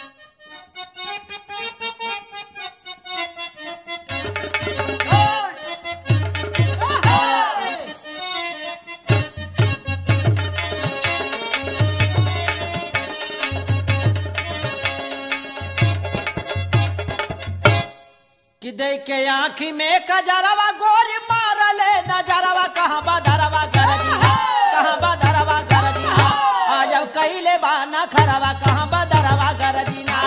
कि दे के आँखी में कजरवा गोरी मारले नजरवा कहाँ बदरवा गरजी कहाँ बदरवा गरजी आज कैले बाना खरवा कहाँ बदरवा गरजी ना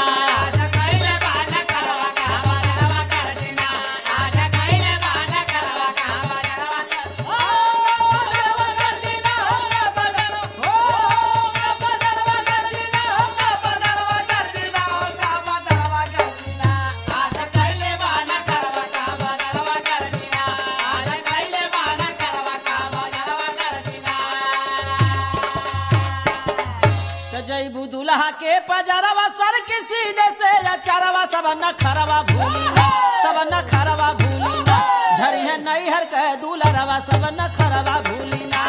तो जैबू दुल्हा के पजरवा सर के सीने से अचरवा सब न खरवा भूली ना सब न खरवा भूली ना झरी है नहीं हर कह दूलरवा सब न खरवा भूली ना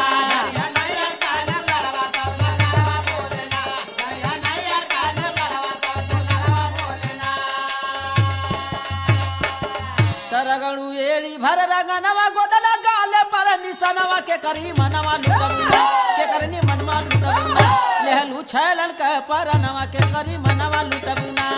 तरगणु एड़ी भर रंगनवा गोदला गाले पर निसनवा के करी मनवा लुटबुना के करनी मनवा लुटबुना लेहलू छैलन कह परनवा के करी मनवा लुटबुना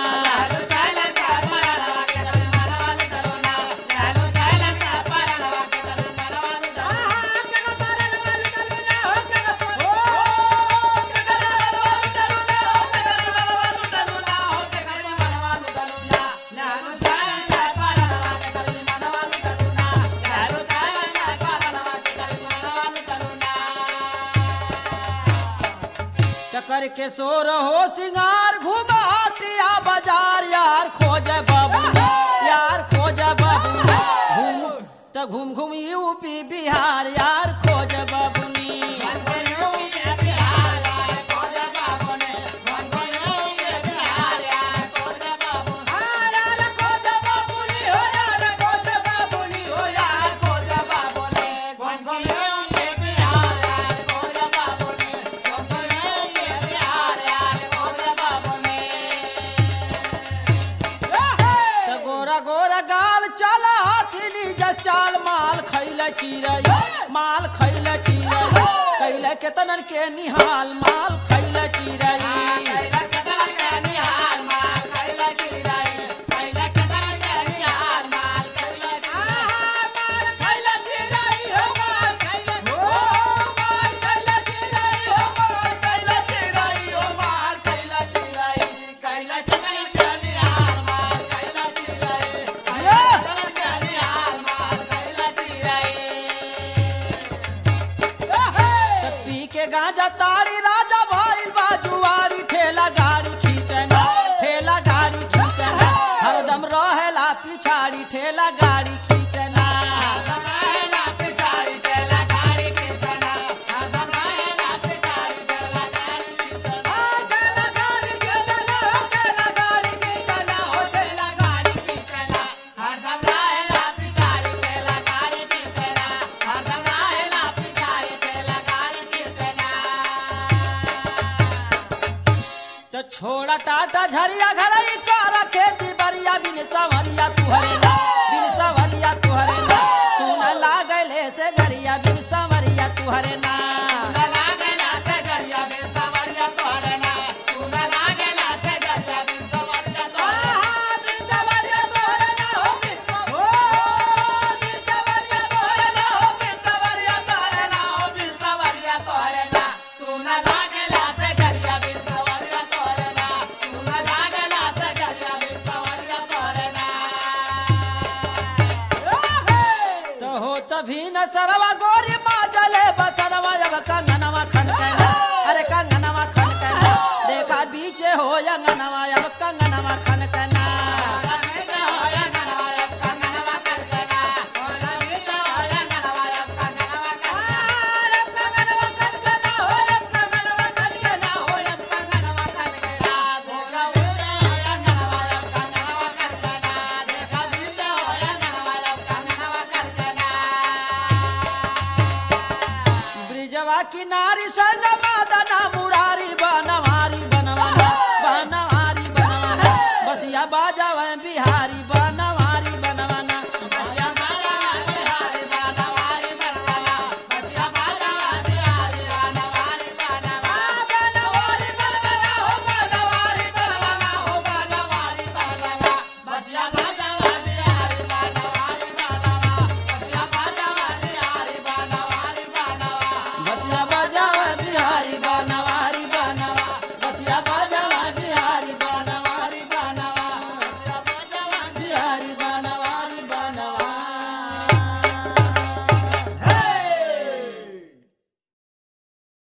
चकर के सोर हो सिंगार घुमाटिया बाजार यार खोज बाबू यार खोज बाबू घूम त घूम घूम यूपी बिहार यार खोज बाबूनी त गोरा गोरा गाल चला हाथी जस चाल माल खैले चिरई माल खैले चिरई कैले केतनन के निहाल माल खैले चिरई त पी के गांजा ताड़ी राजा भइल बाजुआरी ठेला गाड़ी खींचना ठेला गाड़ी खींचना हरदम रहेला पिछाड़ी ठेला गाड़ी खींचना तो छोड़ा टाटा झरिया घरई कर खेती बरिया बिन सवरिया तुहरे ना बिन सवरिया तुहरे ना सुन लागले से झरिया बिन सवरिया तुहरे ना तो हो तभी न सरवा गोरी माँ जले बचनवा अब कंगनवा खनकना अरे कंगनवा खनकना देखा बीचे हो अंगनवा अब कंगन